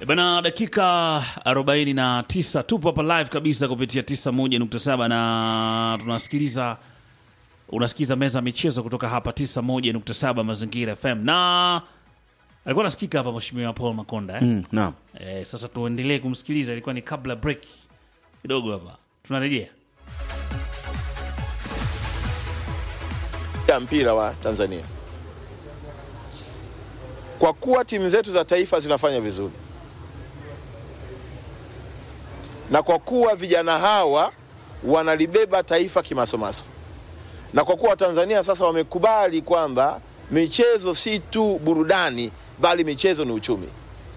Bana, dakika 49 tupo hapa live kabisa kupitia 91.7 na tunasikiliza, unasikiliza meza ya michezo kutoka hapa 91.7 Mazingira FM, na alikuwa nasikika hapa Mheshimiwa Paul Makonda eh? Mm, naam. Eh, sasa tuendelee kumsikiliza, ilikuwa ni kabla break kidogo hapa, tunarejea ya mpira wa Tanzania. Kwa kuwa timu zetu za taifa zinafanya vizuri na kwa kuwa vijana hawa wanalibeba taifa kimasomaso, na kwa kuwa Tanzania sasa wamekubali kwamba michezo si tu burudani, bali michezo ni uchumi,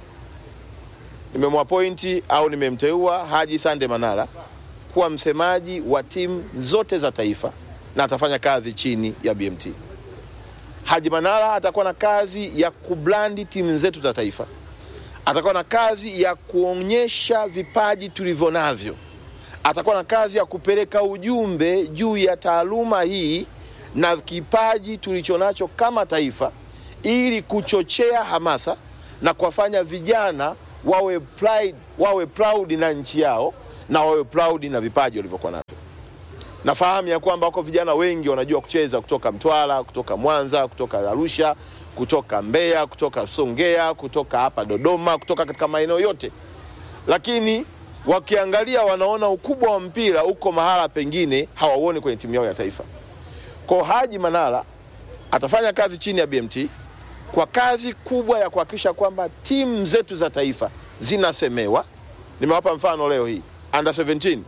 nimemwapointi au nimemteua Haji Sande Manara kuwa msemaji wa timu zote za taifa na atafanya kazi chini ya BMT. Haji Manara atakuwa na kazi ya kublandi timu zetu za taifa, atakuwa na kazi ya kuonyesha vipaji tulivyo navyo, atakuwa na kazi ya kupeleka ujumbe juu ya taaluma hii na kipaji tulichonacho kama taifa, ili kuchochea hamasa na kuwafanya vijana wawe pride, wawe proud na nchi yao na wawe proud na vipaji walivyokuwa navyo. Nafahamu ya kwamba wako vijana wengi wanajua kucheza kutoka Mtwara, kutoka Mwanza, kutoka Arusha, kutoka Mbeya, kutoka Songea, kutoka hapa Dodoma, kutoka katika maeneo yote, lakini wakiangalia wanaona ukubwa wa mpira uko mahala pengine hawauoni kwenye timu yao ya taifa. Kwa Haji Manara atafanya kazi chini ya BMT kwa kazi kubwa ya kuhakikisha kwamba timu zetu za taifa zinasemewa. Nimewapa mfano leo hii under 17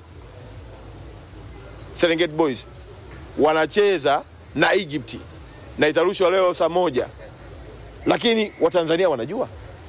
Serengeti Boys wanacheza na Egypt na itarushwa leo saa moja, lakini Watanzania wanajua.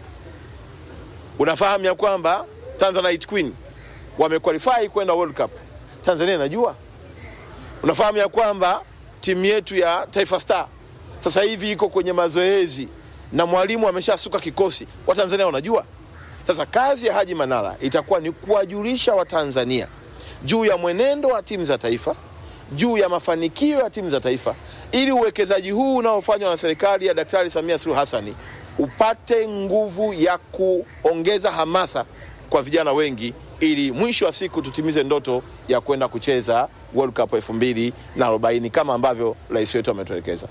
Unafahamu ya kwamba Tanzanite Queen wamequalify kwenda World Cup, Tanzania inajua. Unafahamu ya kwamba timu yetu ya Taifa Star sasa hivi iko kwenye mazoezi na mwalimu ameshasuka kikosi, Watanzania wanajua. Sasa kazi ya Haji Manara itakuwa ni kuwajulisha Watanzania juu ya mwenendo wa timu za taifa, juu ya mafanikio ya timu za taifa, ili uwekezaji huu unaofanywa na serikali ya Daktari Samia Suluhu Hassani upate nguvu ya kuongeza hamasa kwa vijana wengi, ili mwisho wa siku tutimize ndoto ya kwenda kucheza World Cup elfu mbili na arobaini kama ambavyo rais wetu ametuelekeza.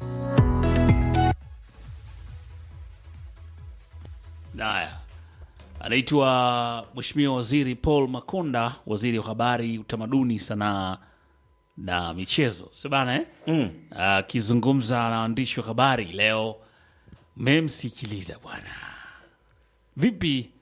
Haya, anaitwa Mheshimiwa Waziri Paul Makonda, waziri wa habari, utamaduni, sanaa na michezo, sebana eh? Akizungumza na waandishi wa habari leo. Mmemsikiliza bwana, vipi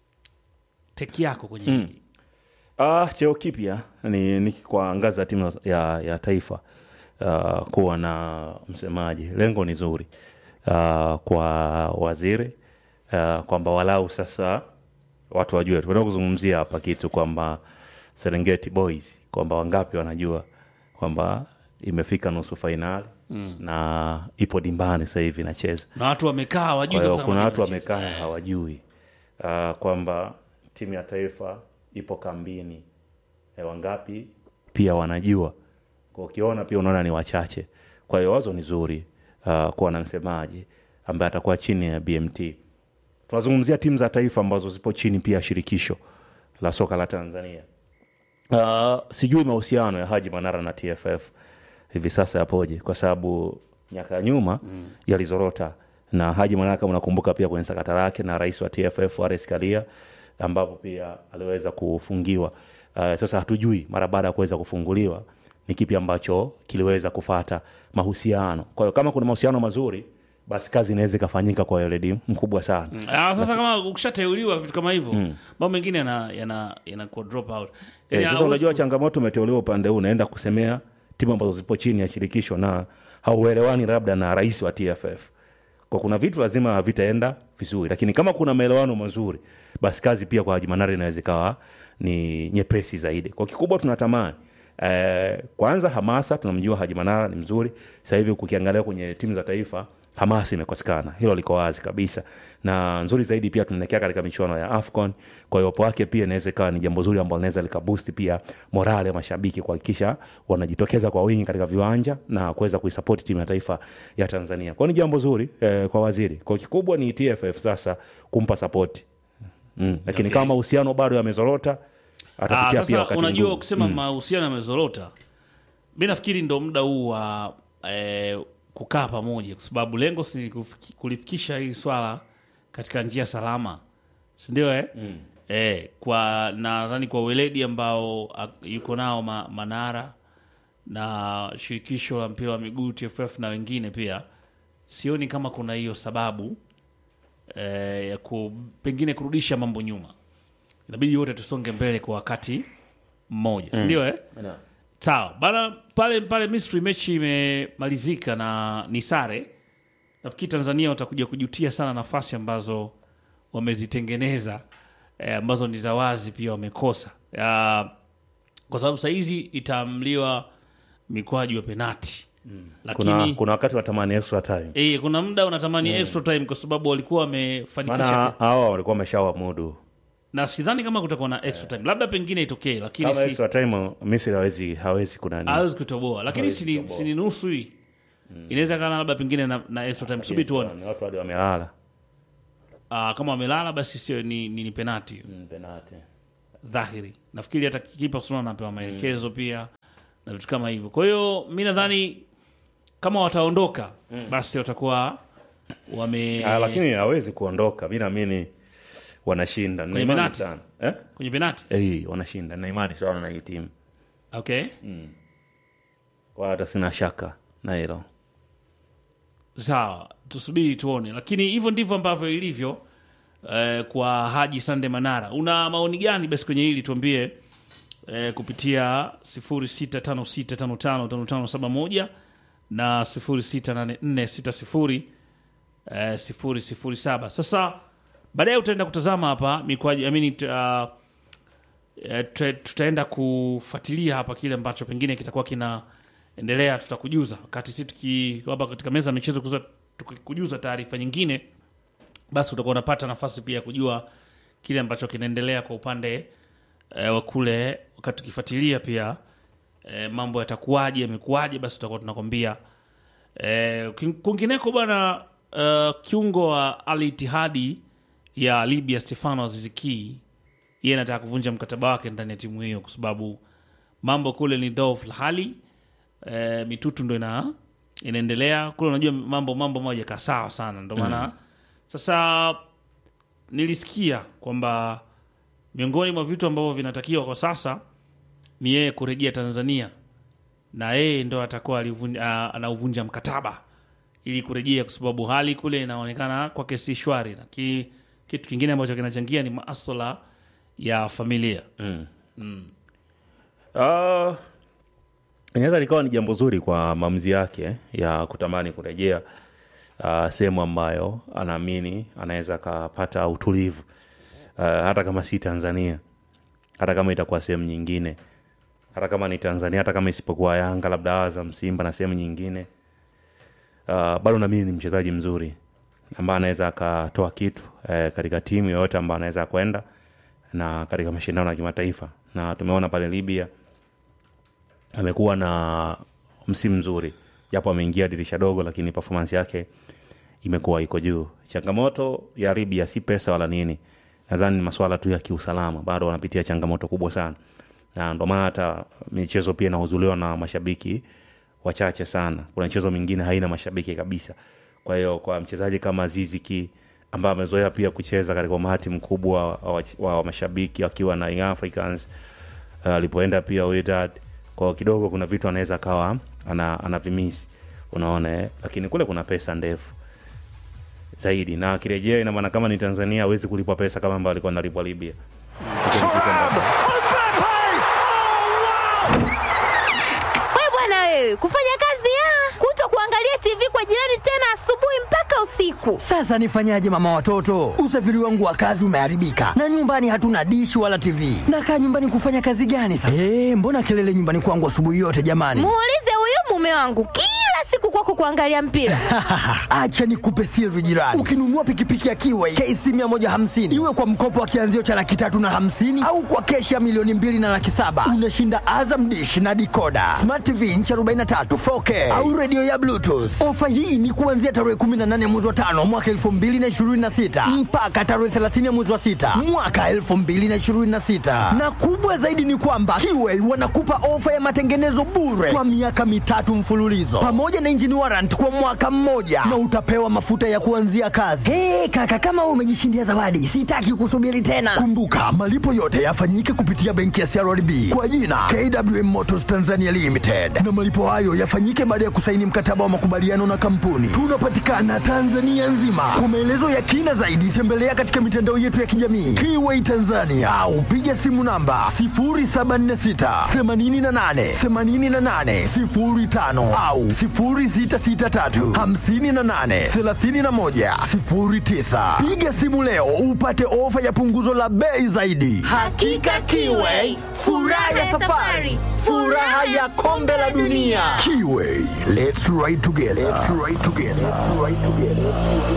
teki yako kwenye hili? Ah, cheo kipya ni, ni kwa ngazi ya timu ya, ya taifa ah, kuwa na msemaji. Lengo ni zuri ah, kwa waziri ah, kwamba walau sasa watu wajue, tunaenda kuzungumzia hapa kitu kwamba Serengeti Boys kwamba wangapi wanajua kwamba imefika nusu fainali na ipo dimbani sasa hivi inacheza Na watu wamekaa hawajui kwa hiyo kabisa kuna kama watu wanacheza. wamekaa hawajui uh, kwamba timu ya taifa ipo kambini e, wangapi pia wanajua kwa ukiona pia unaona ni wachache kwa hiyo wazo ni zuri uh, kuwa na msemaji ambaye atakuwa chini ya bmt tunazungumzia timu za taifa ambazo zipo chini pia ya shirikisho la soka la tanzania uh, sijui mahusiano ya haji manara na tff hivi sasa yapoje kwa sababu miaka ya nyuma mm. yalizorota na haji manara kama unakumbuka pia kwenye sakata lake na rais wa tff wares kalia ambapo pia aliweza kufungiwa uh, sasa hatujui mara baada ya kuweza kufunguliwa ni kipi ambacho kiliweza kufata mahusiano kwa hiyo kama kuna mahusiano mazuri basi kazi inaweza ikafanyika kwa weledi mkubwa sana Ah, sasa kama ukishateuliwa vitu kama hivyo mambo mengine yana yana yanakuwa drop out. Eh, Yaani sasa hauwezi unajua ku- changamoto umeteuliwa upande huu unaenda kusemea timu ambazo zipo chini ya shirikisho na hauelewani labda na rais wa tff kwa kuna vitu lazima vitaenda vizuri lakini kama kuna maelewano mazuri basi kazi pia kwa Haji Manara inaweza ikawa ni nyepesi zaidi kwa kikubwa tunatamani eh, kwanza hamasa tunamjua Haji Manara ni mzuri sasa hivi kukiangalia kwenye timu za taifa hamasa imekosekana hilo liko wazi kabisa na nzuri zaidi pia tunaelekea katika michuano ya afcon kwa hiyo uwepo wake pia inaweza ikawa ni jambo zuri ambalo linaweza likabusti pia morale ya mashabiki kuhakikisha wanajitokeza kwa wingi katika viwanja na kuweza kuisapoti timu ya taifa ya tanzania kwao ni jambo zuri eh, kwa waziri kwa kikubwa ni tff sasa kumpa sapoti mm. lakini Okay. kama mahusiano bado yamezorota Ah, atapitia pia sasa wakati unajua mgumu. ukisema mahusiano yamezorota, mi nafikiri ndo muda huu wa eh, kukaa pamoja, kwa sababu lengo si kufiki- kulifikisha hili swala katika njia salama, sindio eh? mm. eh, kwa nadhani kwa weledi ambao ah, yuko nao ma, Manara na shirikisho la mpira wa miguu TFF na wengine pia, sioni kama kuna hiyo sababu eh, ya ku, pengine kurudisha mambo nyuma inabidi wote tusonge mbele kwa wakati mmoja si ndio eh? Na- sawa bana pale pale misri mechi imemalizika na ni sare nafikiri tanzania watakuja kujutia sana nafasi ambazo wamezitengeneza eh, ambazo ni za wazi pia wamekosa Ah, kwa sababu sahizi itaamliwa mikwaju ya penati lakini kuna, kuna wakati watamani extra time eh, kuna muda unatamani extra time kwa sababu walikuwa wamefanikisha maana hawa walikuwa wameshawamudu na sidhani kama kutakuwa na extra time labda pengine itokee lakini kama si extra time misri hawezi hawezi kunani hawezi kutoboa lakini Hawezi sini, kutoboa. sini nusu hii inaweza kana labda pengine na, na extra time subi tuone Ni watu hadi wamelala Ah, kama wamelala basi sio ni, ni, ni penati hiyo Mm, penalty. dhahiri nafikiri hata kipa suna anapewa maelekezo pia na vitu kama hivyo kwa hiyo mi nadhani kama wataondoka basi watakuwa wame Ah, lakini hawezi kuondoka mi naamini wanashinda na Kwenye imani penalty? sana eh? kwenye penati Eh, wanashinda na imani sana na hii timu okay kwa hata sina shaka na hilo sawa tusubiri tuone lakini hivyo ndivyo ambavyo ilivyo eh, kwa haji sande manara una maoni gani basi kwenye hili tuambie eh, kupitia 0656555571 na 068460 eh, 007 sasa baadaye utaenda kutazama hapa mikwaji amini uh, eh, tuta- tutaenda kufuatilia hapa kile ambacho pengine kitakuwa kinaendelea tutakujuza wakati si tuki hapa katika meza ya michezo kujuza- tukikujuza taarifa nyingine basi utakuwa unapata nafasi pia ya kujua kile ambacho kinaendelea kwa upande eh, wa kule wakati tukifuatilia pia eh, mambo yatakuwaje yamekuwaje basi tutakuwa tunakwambia eh, king- kwingineko bwana uh, kiungo wa Al Ittihadi ya Libya Stefano Aziziki yeye anataka kuvunja mkataba wake ndani ya timu hiyo kwa sababu mambo kule ni dhofu hali e, mitutu ndo ina inaendelea kule unajua mambo mambo moja kaa sawa sana ndo maana sasa nilisikia kwamba miongoni mwa vitu ambavyo vinatakiwa kwa sasa ni yeye kurejea tanzania na yeye ndo atakuwa alivunja- a- anauvunja mkataba ili kurejea kwa sababu hali kule inaonekana kwake si shwari na ki, kitu kingine ambacho kinachangia ni maswala ya familia Ah, inaweza likawa ni jambo zuri kwa maamuzi yake eh, ya kutamani kurejea uh, sehemu ambayo anaamini anaweza akapata utulivu uh, hata kama si Tanzania, hata kama itakuwa sehemu nyingine, hata kama ni Tanzania, hata kama isipokuwa Yanga, labda Azam, Simba na sehemu nyingine uh, bado naamini ni mchezaji mzuri ambaye anaweza akatoa kitu eh, katika timu yoyote ambayo anaweza kwenda na katika mashindano ya kimataifa, na tumeona pale Libya amekuwa na msimu mzuri, japo ameingia dirisha dogo, lakini performance yake imekuwa iko juu. Changamoto ya Libya si pesa wala nini, nadhani ni masuala tu ya kiusalama, bado wanapitia changamoto kubwa sana, na ndio maana hata michezo pia inahudhuriwa na mashabiki wachache sana. Kuna michezo mingine haina mashabiki kabisa. Kwa hiyo kwa mchezaji kama Ziziki ambaye amezoea pia kucheza katika umati mkubwa wa, wa, wa mashabiki akiwa na Young Africans uh, alipoenda pia Wydad kwa kidogo kuna vitu anaweza akawa ana, ana vimisi unaona eh? lakini kule kuna pesa ndefu zaidi na akirejea ina maana kama ni Tanzania hawezi kulipwa pesa kama ambayo alikuwa analipwa Libya Hicho ni kitu ambacho- We bwana wewe, kufanya kazi ya kuto kuangalia TV kwa jirani tena asubuhi mpaka usiku. Sasa nifanyaje mama watoto? Usafiri wangu wa kazi umeharibika na nyumbani hatuna dishi wala TV. Nakaa nyumbani kufanya kazi gani sasa? Eh, mbona kelele nyumbani kwangu asubuhi yote jamani? Muulize huyu mume wangu kila siku kwako kuangalia mpira. Acha nikupe siri jirani. Ukinunua pikipiki ya Kiway KC 150 iwe kwa mkopo wa kianzio cha laki tatu na hamsini au kwa keshi ya milioni mbili na laki saba unashinda Azam Dish na dikoda Smart TV inchi 43 4K au redio ya Bluetooth. Ofa hii ni kuanzia tarehe 18 mwezi wa tano mwaka 2026 mpaka tarehe 30 mwezi wa sita mwaka 2026, na kubwa zaidi ni kwamba Kiway wanakupa ofa ya matengenezo bure kwa miaka mitatu mfululizo pamoja na engine warrant kwa mwaka mmoja na utapewa mafuta ya kuanzia kazi. Hey, kaka kama wewe umejishindia zawadi, sitaki kusubiri tena. Kumbuka malipo yote yafanyike kupitia benki ya CRDB kwa jina KWM Motors Tanzania Limited, na malipo hayo yafanyike baada ya kusaini mkataba wa makubaliano na kampuni. Tunapatikana Tanzania nzima. Kwa maelezo ya kina zaidi, tembelea katika mitandao yetu ya kijamii Kiway Tanzania au piga simu namba 0746 88 88 05 au 0663 58 31 09. Piga simu leo upate ofa ya punguzo la bei zaidi. Hakika Kiway, furaha ya safari, furaha ya kombe la dunia. Kiway, let's ride together. Let's ride together. Let's ride together.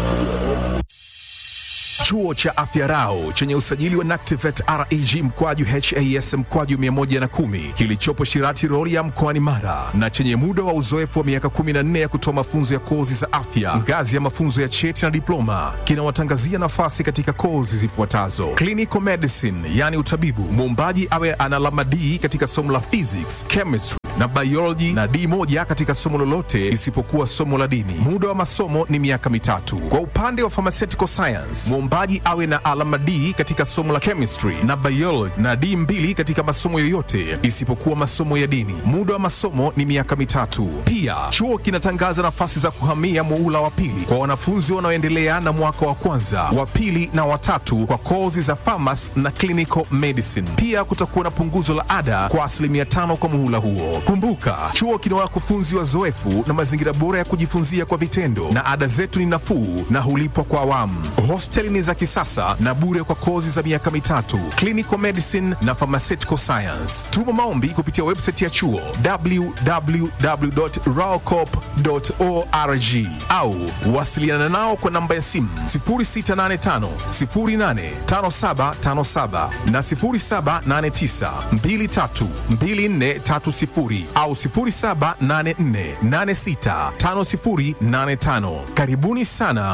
Chuo cha Afya Rau chenye usajili wa NACTIVATE reg mkwaju has mkwaju 110 kilichopo Shirati Rorya mkoani Mara na chenye muda wa uzoefu wa miaka 14 ya kutoa mafunzo ya kozi za afya ngazi ya mafunzo ya cheti na diploma kinawatangazia nafasi katika kozi zifuatazo: clinical medicine, yani utabibu, muombaji awe ana alama D katika somo la physics, chemistry na biology na D moja katika somo lolote isipokuwa somo la dini. Muda wa masomo ni miaka mitatu. Kwa upande wa pharmaceutical science, mwombaji awe na alama D katika somo la chemistry na biology na D mbili katika masomo yoyote isipokuwa masomo ya dini. Muda wa masomo ni miaka mitatu. Pia chuo kinatangaza nafasi za kuhamia muula wa pili kwa wanafunzi wanaoendelea na mwaka wa kwanza, wa pili na watatu kwa kozi za pharmacy na clinical medicine. Pia kutakuwa na punguzo la ada kwa asilimia tano kwa muhula huo. Kumbuka, chuo kina wakufunzi wazoefu na mazingira bora ya kujifunzia kwa vitendo, na ada zetu ni nafuu na hulipwa kwa awamu. Hosteli ni za kisasa na bure kwa kozi za miaka mitatu, clinical medicine na pharmaceutical science. Tuma maombi kupitia website ya chuo www.raocop.org au wasiliana nao kwa namba ya simu 0685 085757 na 0789 232430 au 0784 865085. Karibuni sana